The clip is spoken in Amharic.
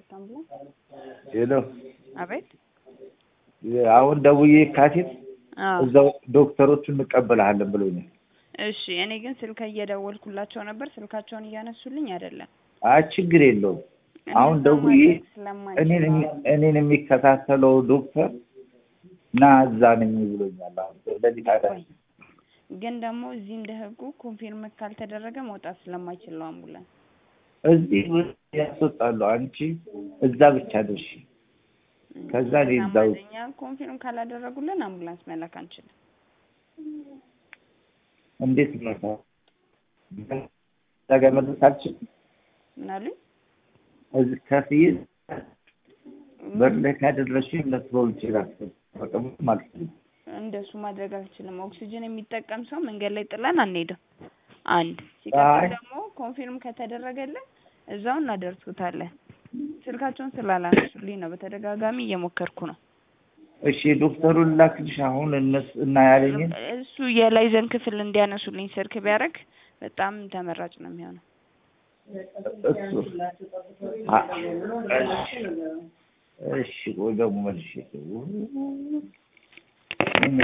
አምቡላንስ። ሄሎ አቤት። አሁን ደውዬ የካቲት አዎ እዛው ዶክተሮቹ እንቀበልሃለን ብሎኛል። እሺ። እኔ ግን ስልክ እየደወልኩላቸው ነበር፣ ስልካቸውን እያነሱልኝ አይደለም። አይ ችግር የለውም። አሁን እንደዛ ደውዬ ማድረግ ስለማይችል እኔን ነው። የሚ- እኔን የሚከታተለው ዶክተር እና እዛ ነኝ ብሎኛል። አሁን ስለዚህ ታዲያ ቆይ ግን ደግሞ እዚህ እንደ ህጉ ኮንፊርም ካልተደረገ መውጣት ስለማይችል ነው አምቡላንስ። እዚህ ያስወጣሉ። አንቺ እዛ ብቻ ድርሽ። ከዛ እኔ እዛው እኛ ኮንፊርም ካላደረጉልን አምቡላንስ መላክ አንችልም። እንዴት ነው እዛ ጋር መድረስ አልችልም። ምን አሉኝ? እዚህ ከፍዬ በር ላይ ካደረስሽ ለትሮል ይችላል መቀመጥ ማለት ነው። እንደሱ ማድረግ አልችልም። ኦክሲጅን የሚጠቀም ሰው መንገድ ላይ ጥለን አንሄድም። አንድ ሲቀጥል አይ። ደግሞ ኮንፊርም ከተደረገልን እዛው እናደርሱታለን። ስልካቸውን ስላላነሱልኝ ነው። በተደጋጋሚ እየሞከርኩ ነው። እሺ ዶክተሩን ላክልሽ አሁን እነሱ እና ያለኝን እሱ የላይዘን ክፍል እንዲያነሱልኝ ስልክ ቢያደርግ በጣም ተመራጭ ነው የሚሆነው። እሱ አ- እሺ እሺ ቆይ ደግሞ መልሼ